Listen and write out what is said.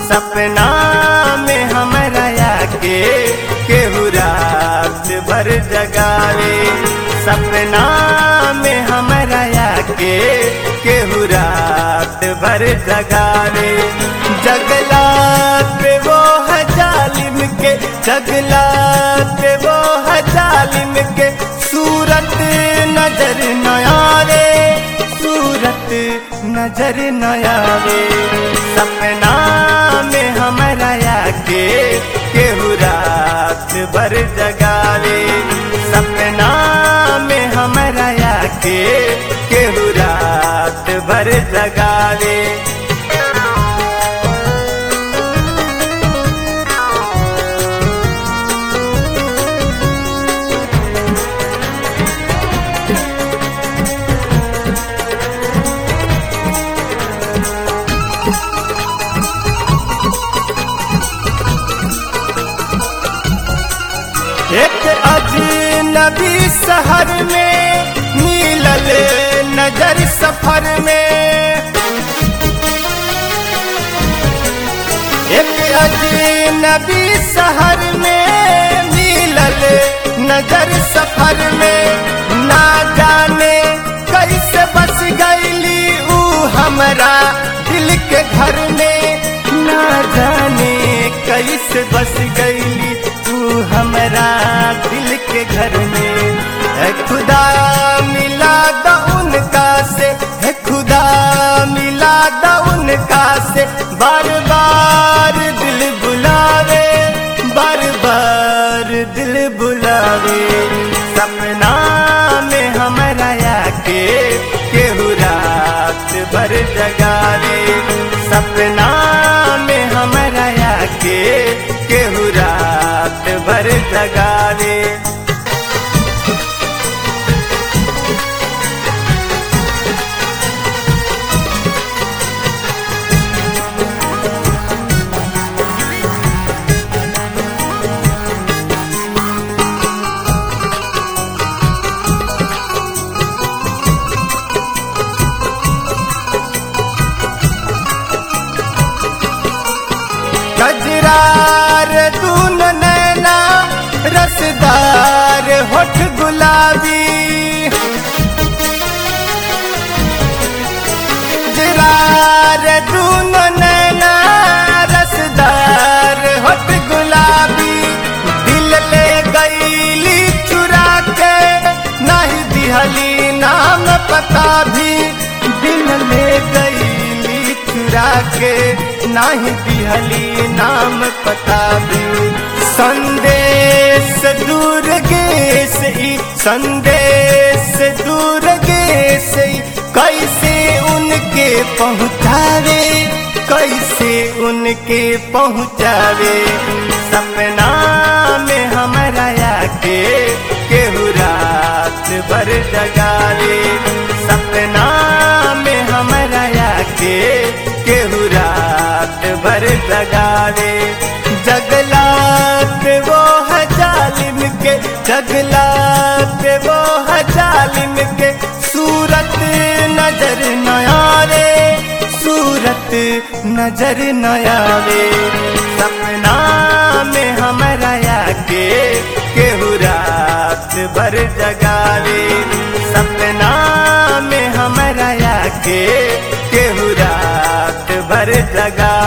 सपना में हमरा आके केहू रात भर जगावे सपना में हमरा आके केहू रात भर जगावे जगला पे वो है जालिम के जगला पे वो है जालिम के सूरत नजर न आवे सूरत नजर न आवे सपना में हमरा आके केहू रात भर जगावे सपना में हमरा आके केहू रात भर जगावे एक अजनबी शहर में मिलल नजर सफर में एक अजनबी शहर में मिलल नजर सफर में ना जाने कैसे बस गईली ऊ हमरा दिल के घर में ना जाने कैसे बस गईली तू हमरा दिल के घर में है खुदा मिला दा उनका से है खुदा मिला दा उनका से बार बार दिल बुलावे बार बार दिल बुलावे सपना में हमरा आके केहू रात भर जगावे सपना में हमरा आके केहू रात भर जगावे गजरार दून नैना रसदार होठ गुलाबी गजरार दून नैना रसदार होठ गुलाबी दिल ले गईली चुरा के नहीं दिहली नाम पता भी दिल ले गईली चुरा के नाही दिहली नाम पता भी संदेश दूर गेस ई संदेश दूर गेस ई कैसे उनके पहुँचावे कैसे उनके पहुँचावे सपना में हमरा आके केहू रात भर जगावे सपना में हमरा आके केहू रात भर जगावे जगलात वो है जालिम के जगलात वो है जालिम के सूरत नजर न आवे सूरत नजर न आवे सपना में हमरा आके केहू रात भर जगावे सपना में हमरा आके केहू रात भर जगा